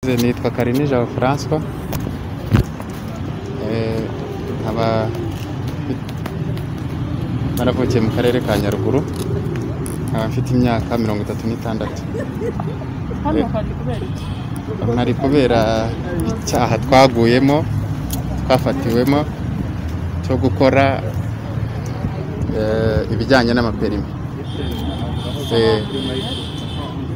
nitwa Karini Jean Francois Eh, nkaba naravukiye mu karere ka Nyaruguru nkaba mfite imyaka mirongo itatu n'itandatu Hano hari kubera iki? ntari kubera icyaha twaguyemo twafatiwemo cyo gukora eh, ibijyanye n'amaperimi Eh,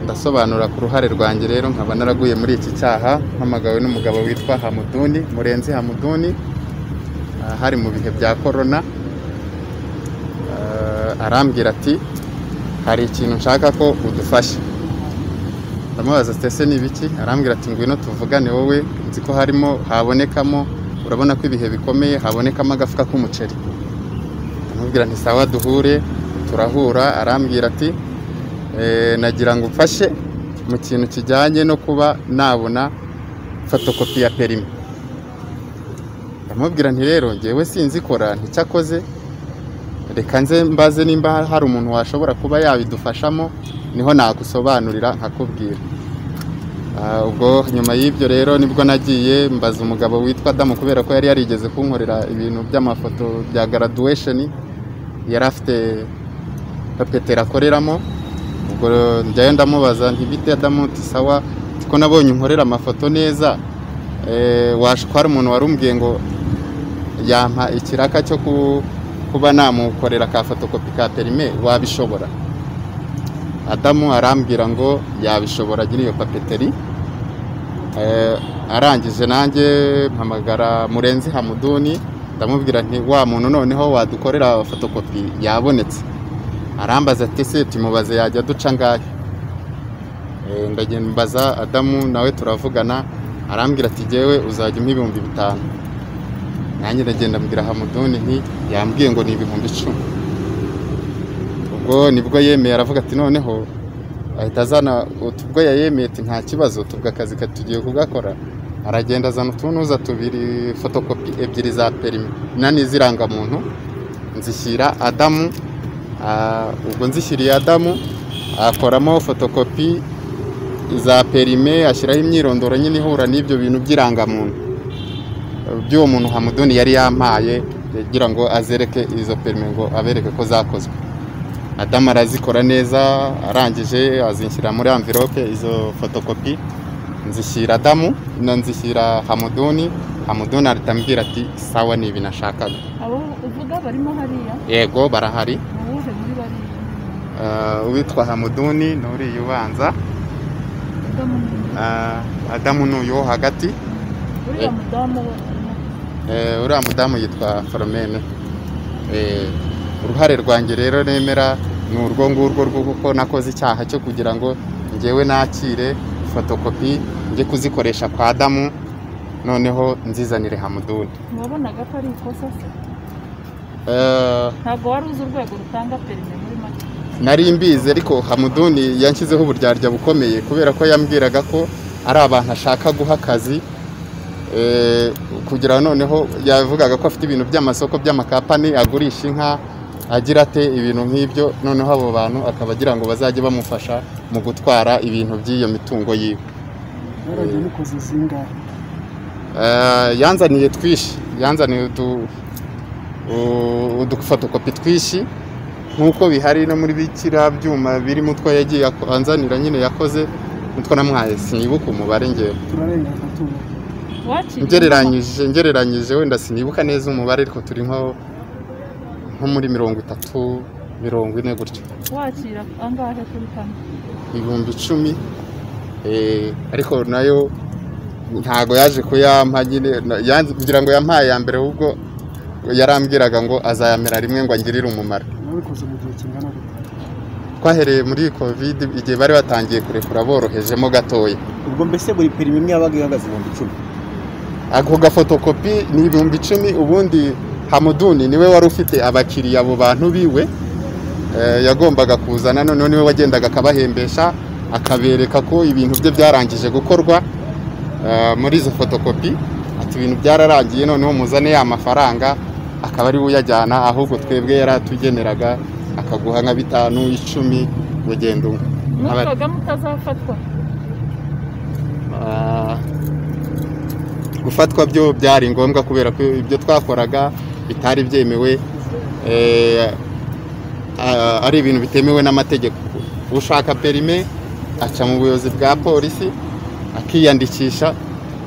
ndasobanura ku ruhare rwanjye rero nkaba naraguye muri iki cyaha mpamagawe n'umugabo witwa hamuduni murenzi hamuduni ah, hari mu bihe bya korona Ah, arambwira ati hari ikintu nshaka ko udufasha ndamubaza ati ese ni ibiki arambwira ati ngwino tuvugane wowe nzi ko harimo habonekamo urabona ko ibihe bikomeye habonekamo agafuka k'umuceri ndamubwira nti sawa duhure turahura arambwira ati "Eh, nagira ngo umfashe mu kintu kijyanye no kuba nabona fotokopi ya perimi ndamubwira nti rero ngewe sinzikora nticyakoze reka nze mbaze nimba hari umuntu washobora kuba yabidufashamo niho nagusobanurira nkakubwira Ah, ubwo nyuma y'ibyo rero nibwo nagiye mbaza umugabo witwa Adamu kubera ko yari yarigeze kunkorera ibintu by'amafoto bya graduation yari afite papeteri akoreramo ubwo njyayo ndamubaza ntibite Adamu uti sawa uti ko nabonye unkorera amafoto neza eh, wash- ko hari umuntu wari umbwiye ngo yampa ikiraka cyo ku- kuba namukorera ka fotokopi ka perime wabishobora adamu arambwira ngo yabishobora agira iyo papeteri Eh, arangije nanjye mpamagara murenzi hamuduni ndamubwira nti wa muntu noneho wadukorera fotokopi yabonetse arambaza ati se tumubaze yajya duca ngahe Eh, ndagenda mbaza adamu nawe turavugana arambwira ati jyewe uzajya umpa ibihumbi bitanu nanjye ndagenda mbwira hamuduni nti yambwiye ngo ni ibihumbi icumi ubwo nibwo yemeye aravuga ati noneho ahita azana utu- ubwo yayemeye ati nta kibazo tubwo akazi ka- tugiye kugakora aragenda azana utunuza tubiri fotokopi ebyiri za perimi na n'izirangamuntu nzishyira adamu ah, ubwo nzishyiriye adamu akoramo fotokopi za perime ashyiraho imyirondoro nyine ihura n'ibyo bintu by'irangamuntu by'uwo muntu hamuduni yari yampaye kugira ngo azereke izo perime ngo abereke ko zakozwe adamu arazikora neza arangije azinshyira muri amvirope izo fotokopi nzishyira adamu na nzishyira hamuduni hamuduni ahita ambwira ati sawa ni ibi nashakaga Abo uvuga barimo hariya yego barahari ni uwuhe muri bariya Eh, uwitwa hamuduni ni uriya ubanza Uvuga mu nyuma. Eh, adamu ni uyu wo hagati uriya Eh. mudamu we Eh, uriya mudamu yitwa Philomene Eh, uruhare rwanjye rero nemera ni urwo ngurwo rwo kuko nakoze icyaha cyo kugira ngo ngewe nakire fotokopi njye kuzikoresha kwa Adamu noneho nzizanire Hamuduni ntiwabonaga ko ari ikosa se Eh, ntabwo wari uzi urwego rutanga perime muri make nari mbizi ariko hamuduni yanshyizeho uburyarya bukomeye kubera ko yambwiraga ko ari abantu ashaka guha akazi Eh, kugira noneho yavugaga ko afite ibintu by'amasoko by'amakapani agurisha inka agira ate ibintu nk'ibyo noneho abo bantu akaba agira ngo bazajye bamufasha mu gutwara ibintu by'iyo mitungo yiwe Mwaragiye mukoze zingahe Eh, yanzaniye twishi yanzaniye udu u- udufotokopi twishi nk'uko bihari no muri bikira byuma birimo utwo yagiye ako- anzanira nyine yakoze utwo namuhaye sinibuka umubare ngewe turarenga tubura wakiriye ngereranyije ngereranyije wenda sinibuka neza umubare ariko turi nko nko muri mirongo itatu mirongo ine gutyo inama? wakira angahe kuri kane ibihumbi icumi eh, ariko nayo ntago yaje kuyampa nyine na- yanze- kugira ngo yampaye ya mbere ahubwo yarambwiraga ngo azayamera rimwe ngo angirire umumaro mwabikoze mu gihe kingana gute twahereye muri covid igihe bari batangiye kurekura borohejemo gatoya ubwo mbese buri perimi imwe yabaga ihagaze ibihumbi icumi ako gafotokopi ni ibihumbi icumi ubundi hamuduni niwe wari ufite abakiriya abo bantu biwe eh, yagombaga kuzana noneho niwe wagendaga akabahembesha akabereka ko ibintu bye byarangije gukorwa eh, muri izo fotokopi ati ibintu byararangiye noneho muzane ya mafaranga akaba ari we uyajyana ahubwo twebwe yaratugeneraga akaguha nka bitanu icumi ugenda umwe Aba- mwumvaga mutazafatwa Ah, gufatwa byo byari ngombwa kubera ko ibyo twakoraga bitari byemewe eh, a- ari ibintu bitemewe n'amategeko ushaka perime aca mu buyobozi bwa polisi akiyandikisha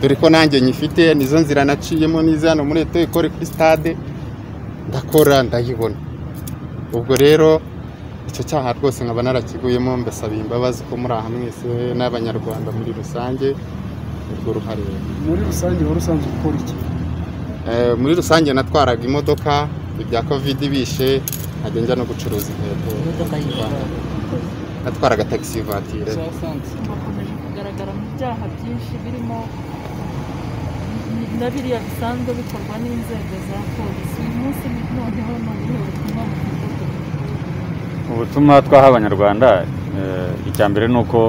dore ko nanjye nyifite nizo nzira naciyemo n'izi hano muri eto ikore kuri stade ndakora ndayibona ubwo rero icyo cyaha rwose nkaba narakiguyemo mbasaba imbabazi ko muri aha mwese n'abanyarwanda muri rusange urwo ruhare muri rusange wari usanzwe ukora iki Eh, muri rusange natwaraga imodoka ibya kovidi bishe nkajya njya no gucuruza inkweto natwaraga tagisi vatire bakomeje kugaragara mu byaha byinshi birimo na biriya bisanzwe bikorwa n'inzego za polisi uyu munsi noneho ni ubuhe butumwa bufite ubutumwa twaha abanyarwanda eh, icya mbere ni uko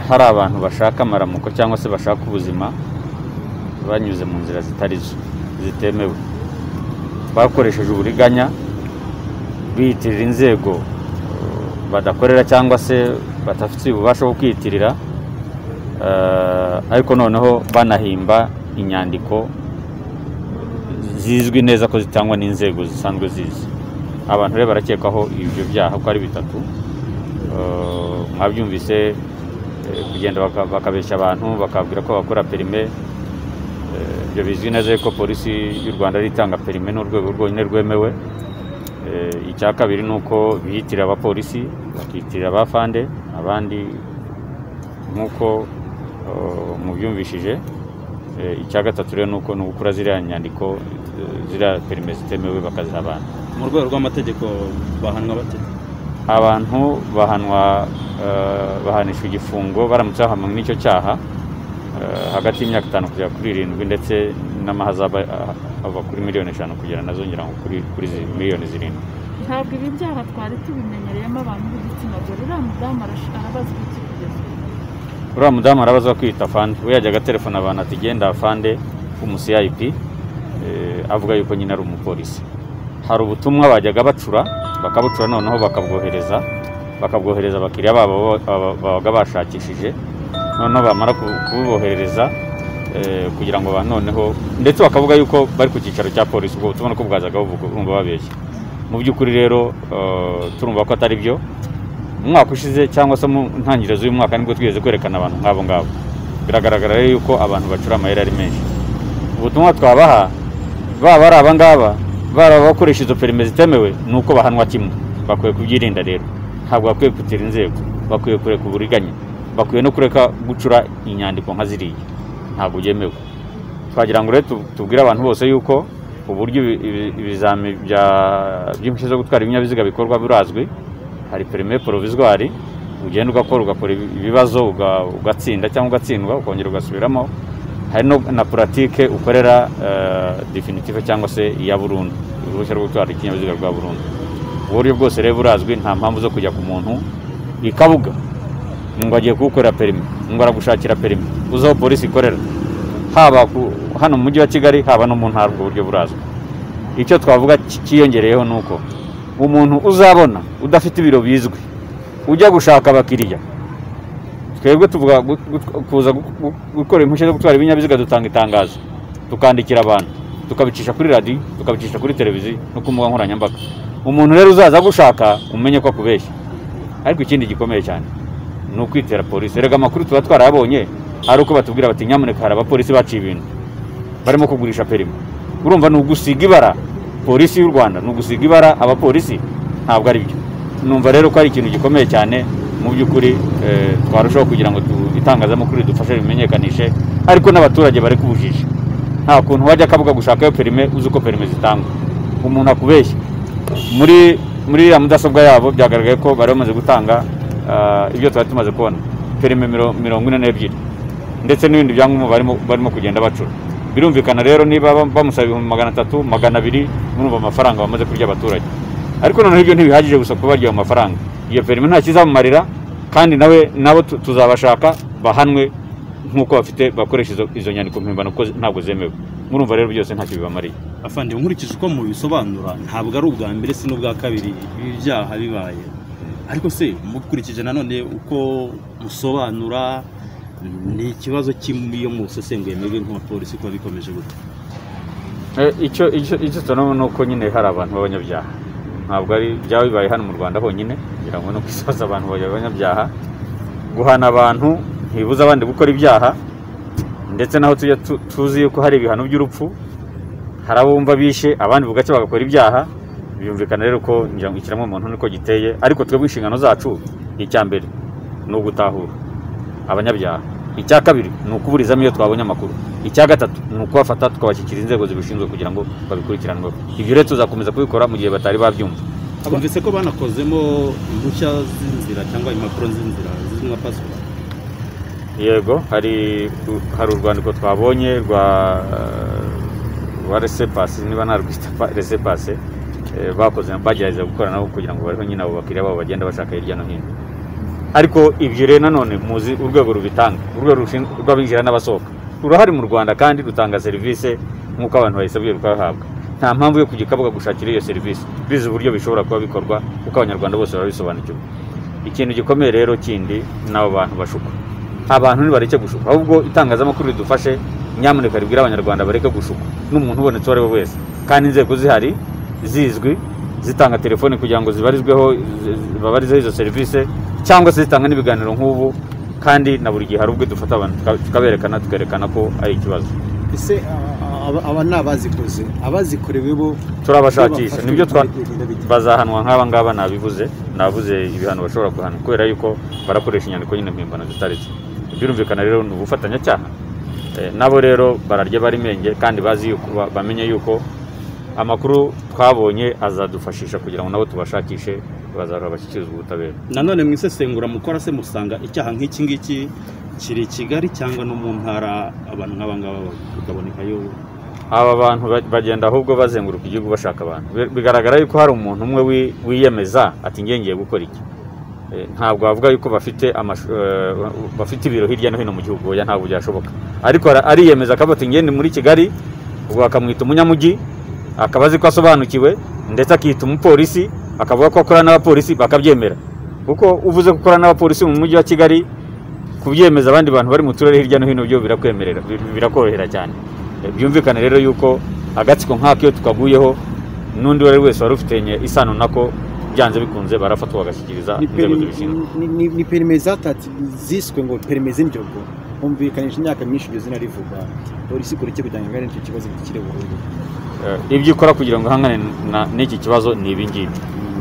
hari abantu bashaka amaramuko cyangwa se bashaka ubuzima banyuze mu nzira zitari zo zitemewe bakoresheje uburiganya biyitirira inzego eh, badakorera cyangwa se badafitiye ububasha bwo kwiyitirira eh, ariko noneho banahimba inyandiko zizwi neza ko zitangwa n'inzego zisanzwe zizi abantu rero barakekwaho ibyo byaha ko ari bitatu Eh, mwabyumvise eh, kugenda baka- bakabeshya abantu bakabwira ko bakora perime Eh, ibyo bizwi neza yuko polisi y'u rwanda ari itanga perime ni urwego rwonyine rwemewe Eh, icya kabiri ni uko biyitirira abapolisi bakiyitirira abafande abandi nk'uko eh, mubyumvishije Eh, icya gatatu rero ni uko ni ugukora ziriya nyandiko eh, ziriya perime zitemewe bakaziha abantu mu rwego rw'amategeko bahanwa bate abantu bahanwa eh, bahanishwa igifungo baramutse bahamwe n'icyo cyaha eh, hagati y'imyaka itanu kugera kuri irindwi ndetse n'amahazaba eh, ava kuri miliyoni eshanu kugera nazongera nko kuri kuri zi- miliyoni zirindwi ntabwo ibi byaha twari tubimenyereyemo abantu b'igitsina gore uriya mudamu arash- arabazwa iki kugeza ubu uriya mudamu arabaza kwita fande we yajyaga telefona abantu ati genda fande w'umusiyayipi eh, avuga yuko nyine ari umupolisi hari ubutumwa bajyaga bacura bakabucura noneho bakabwohereza bakabwohereza abakiriya babo bo- aba- babaga bashakishije noneho bamara ku- kububoherereza eh, kugira ngo ba noneho ndetse bakavuga yuko bari ku cyicaro cya polisi ubwo butumwa ko bwazaga buvuga urumva babeshya mu by'ukuri rero eh, turumva ko atari byo mu mwaka ushize cyangwa se mu ntangiriro z'uyu mwaka nibwo twigeze kwerekana abantu nk'abo ngabo biragaragara rero yuko abantu bacura amayeri ari menshi ubutumwa twabaha baba ari aba ngaba bari abakoresha izo perime zitemewe ni uko bahanwa kimwe bakwiye kubyirinda rero ntabwo bakwiye kutira inzego bakwiye kureka uburiganya bakwiye no kureka gucura inyandiko nka ziriya ntabwo byemewe twagira ngo rero tu- tubwire abantu bose yuko uburyo ibi- ibi- ibizami bya- by'impushya zo gutwara ibinyabiziga bikorwa burazwi hari perime porovizwari ugenda ugakora ugakora ibi- ibibazo uga- ugatsinda cyangwa ugatsindwa ukongera ugasubiramo hari no na puratike ukorera definitive cyangwa se iya burundu uruhushya rwo gutwara ikinyabiziga rwa burundu ubu buryo bwose rero burazwi nta mpamvu zo kujya ku muntu ikabuga ngo agiye kuwukorera perime ngo aragushakira perime uzi aho polisi ikorera haba ku- hano mu mujyi wa kigali haba no mu ntara ubwo buryo burazwi icyo twavuga ki- cyiyongereyeho ni uko umuntu uzabona udafite ibiro bizwi ujya gushaka abakiriya twebwe tuvuga gu- gu- kuza gu- gu- gukora impushya zo gutwara ibinyabiziga dutanga itangazo tukandikira abantu tukabicisha kuri radiyo tukabicisha kuri televiziyo no ku mbuga nkoranyambaga umuntu rero uzaza agushaka umenye ko akubeshya ariko ikindi gikomeye cyane ni ukwitera polisi erega amakuru tuba twarayabonye ari uko batubwira bati nyamuneka hari abapolisi baciye ibintu barimo kugurisha perimi urumva ni ugusiga ibara polisi y'u rwanda ni ugusiga ibara abapolisi ntabwo ari byo numva rero ko ari ikintu gikomeye cyane mu by'ukuri eh, twarushaho kugira ngo tu- itangazamakuru ridufashe rimenyekanishe ariko n'abaturage bari kubujije nta kuntu wajya akabuga gushakayo perime uzi uko perime zitangwa umuntu akubeshya muri muri ya mudasobwa yabo byagaragaye ko bari bamaze gutanga ah, ibyo twari tumaze kubona perime miro- mirongo ine n'ebyiri ndetse n'ibindi byangombwa barimo barimo kugenda bacura birumvikana rero niba bam- bamusaba ibihumbi magana atatu magana abiri murumva amafaranga bamaze kurya abaturage ariko noneho ibyo ntibihagije gusa kuba barya ayo mafaranga iyo perime nta kizamumarira kandi nawe nabo tu- tuzabashaka bahanwe nk'uko bafite bakoresha izo, izo nyandiko mpimbano kuko ntabwo zemewe murumva rero byose ntacyo bibamariye afande nkurikije uko mubisobanura ntabwo ari ubwa mbere si n'ubwa kabiri ibi byaha bibaye ariko se mukurikije nanone uko musobanura ni ikibazo cy'iyo musesenguye mwebwe nk'abapolisi kuba bikomeje gutya Eh, icyo icyo icyo tubona ni uko nyine hari abantu b'abanyabyaha ntabwo ari byaba bibaye hano mu rwanda honyine kugira ngo ni uko isoza abantu bayo b'abanyabyaha guhana abantu ntibibuza abandi gukora ibyaha ndetse naho tujya tu- tuzi yuko hari ibihano by'urupfu hari abo bumva bishe abandi bugacya bagakora ibyaha byumvikana rero ko ngira ngo ikiremwamuntu niko giteye ariko twebwe inshingano zacu icya mbere ni ugutahura abanyabyaha icya kabiri ni ukuburizamo iyo twabonye amakuru icya gatatu ni ukubafata tukabashyikira inzego zibishinzwe kugira ngo babikurikiranweho ibyo rero tuzakomeza kubikora mu gihe batari babyumva twumvise ko banakozemo impushya z'inzira cyangwa impapuro z'inzira zizwi nka pasiporo yego hari hari urwandiko twabonye rwa rwa resepasi niba narwita pa- resepasi eh, bakoze bagerageza gukora nabo kugira ngo bariho nyine abo bakiriya babo bagenda bashaka hirya no hino ariko ibyo rero nanone muzi urwego rubitanga urwego rushin- rw'abinjira n'abasohoka rurahari mu rwanda kandi rutanga serivisi nk'uko abantu bayisabye rukabahabwa nta mpamvu yo kujya ukabuga gushakira iyo serivisi bizi uburyo bishobora kuba bikorwa kuko abanyarwanda bose barabisobanukirwa ikintu gikomeye rero kindi ni abo bantu bashukwa abantu ntibareke gushuka ahubwo itangazamakuru ridufashe nyamuneka ribwira abanyarwanda bareke gushuka n'umuntu ubonetse uwo ari we wese kandi inzego zihari zizwi zitanga telefoni kugira ngo zibarizweho zi- zi- babarizeho izo serivisi cyangwa se zitanga n'ibiganiro nk'ubu kandi na buri gihe hari ubwo dufata abantu tuka- tukaberekana tukerekana ko ari ikibazo ese aba- aba- aba ni abazikoze abazikorewe bo turabashakisha nibyo twa twabikoze bazahanwa nk'aba ngaba nabivuze navuze ibihano bashobora guhanwa kubera yuko barakoresha inyandiko nyine mpimbano zitaretse birumvikana rero ni ubufatanyacyaha Eh, nabo rero bararya bara imenge kandi bazi yuko ba- bamenye yuko amakuru twabonye azadufashisha kugira ngo nabo tubashakishe bazahora bashyikirizwa ubutabera nanone mu isesengura mukora se musanga icyaha nk'iki ngiki kiri i kigali cyangwa no mu ntara abantu nk'abangaba bakabonekayo aba bantu ba- bagenda ahubwo bazenguruka igihugu bashaka abantu Bi- bigaragara yuko hari umuntu umwe wi- wiyemeza ati "Njye ngiye gukora iki Eh, ntabwo bavuga yuko bafite amashu- eh, bafite ibiro hirya no hino mu gihugu oya ntabwo byashoboka ariko ara- ariyemeza akavuga ati ngende muri kigali ubwo bakamwita umunyamujyi akaba azi ko asobanukiwe ndetse akita umupolisi akavuga ko akora n'abapolisi bakabyemera kuko uvuze ko ukora n'abapolisi mu mujyi wa kigali kubyemeza abandi bantu bari mu turere hirya no hino byo birakwemerera bi- birakorohera cyane Eh, byumvikane rero yuko agatsiko nk'ako iyo tukaguyeho n'undi uwo ari we wese wari ufitanye isano nako byanze bikunze barafatwa bagashyikiriza inzego zibishinzwe ni perime zatatse ziswe ngo perime z'indyogo humvikanisha imyaka myinshi iryo zina rivuga polisi ikora iki kugira ngo ingane n'icyo kibazo gikire burundu Eh, ibyo ikora kugira ngo ihangane na- n'iki kibazo ni ibi ngibi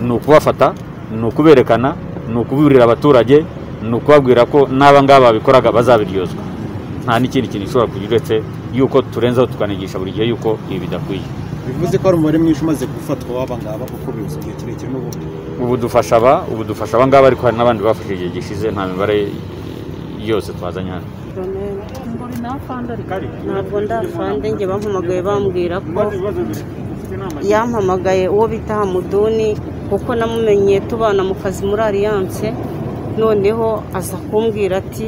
ni ukubafata ni ukuberekana ni ukubiburira abaturage ni ukubabwira ko n'aba ngaba babikoraga bazabiryozwa nta n'ikindi kintu gishobora kugira uretse yuko turenzaho tukanigisha buri gihe yuko ibi bidakwiye bivuze ko hari umubare mwinshi umaze gufatwa w'abangaba kuko bibuze igihe kirekire n'ubundi ubu dufasha aba ubu dufasha aba ngaba ariko hari n'abandi bafashe igihe gishize nta mibare yose twazanye hano ngo ni nafande ariko ntabwo ndafande njye bampamagaye bambwira ko yampamagaye uwo bita hamuduni kuko namumenye tubana mu kazi muri aliyanse noneho aza kumbwira ati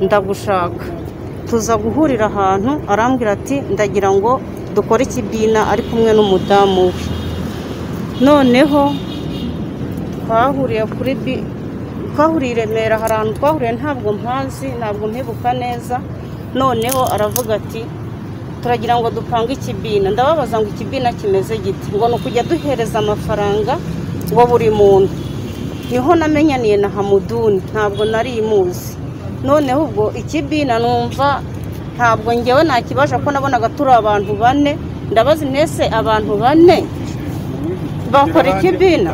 ndagushaka tuza guhurira ahantu arambwira ati ndagira ngo dukore ikibina ari kumwe n'umudamu we noneho twahuriye kuri bi twahuriye i remera hari ahantu twahuriye ntabwo mpazi ntabwo mpibuka neza noneho aravuga ati turagira ngo dupange ikibina ndababaza ngo ikibina kimeze giti ngo ni ukujya duhereza amafaranga wa buri muntu niho namenyaniye na hamuduni ntabwo nari imuzi noneho ubwo ikibina numva ntabwo ngewe nakibasha ko nabonaga turi abantu bane ndabazi mwese abantu bane bakora ikibina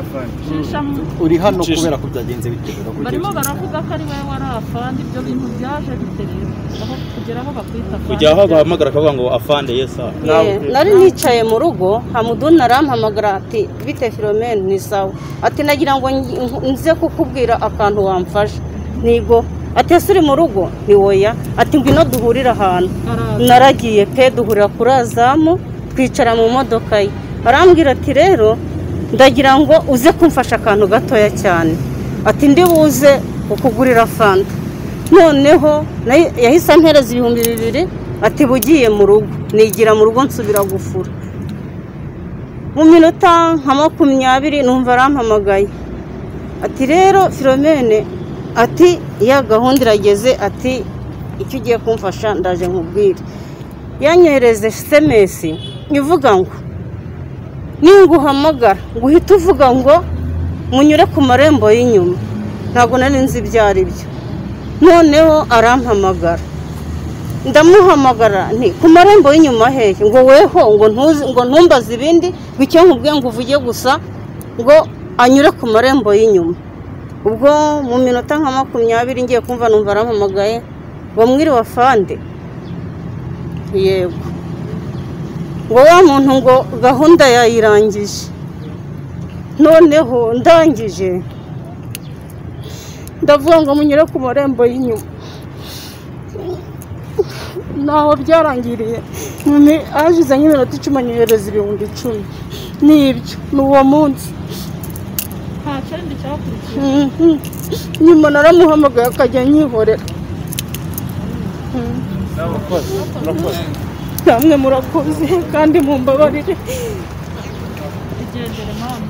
shishamo uri hano kubera ko byagenze bitera barimo baravuga ko ari wowe wari afande ibyo bintu byaje biterera aho kugera aho bakwita afande kujya aho bahamagara akavuga ngo afande yesa Yeah, nari nicaye mu rugo hamuduni arampamagara ati bite filomeni ni sawa ati nagira ngo ngi- nku- nze kukubwira akantu wamfasha nigo ati ese uri mu rugo ni woya ati ngwino duhurire ahantu baraza naragiye pe duhurira kuri azamu twicara mu modoka ye arambwira ati rero ndagira ngo uze kumfasha akantu gatoya cyane ati ndi buze ukugurira fanta noneho nayo- yahise ampereza ibihumbi bibiri ati bugiye mu rugo nigira mu rugo nsubira gufura mu minota nka makumyabiri numva arampamagaye ati rero filomene ati ya gahunda irageze ati icyo ugiye kumfasha ndaje nkubwire yanyohereze sms ivuga ngo ninguhamagara ngo uhite uvuga ngo munyure ku marembo y'inyuma ntabwo nari nzi ibyo ari byo noneho arampamagara ndamuhamagara nti ku marembo y'inyuma hehe ngo weho ngo ntuzi ngo ntumbaze ibindi ngo icyo nkubwiye ngo uvuge gusa ngo anyure ku marembo y'inyuma ubwo mu minota nka makumyabiri ngiye kumva numva arampamagaye ngo mwiriwe afande yego ngo wa muntu ngo gahunda yayirangije noneho ndangije ndavuga ngo munyure ku marembo y'inyuma ntaho byarangiriye ni hashize nk'iminota icumi anyohereza ibihumbi icumi ni ibyo ni uwo munsi nta kindi cyakurikiye Mhm. nyuma naramuhamagaye akajya anyihorera Mhm. namwe murakoze kandi mumbabarire igendere mama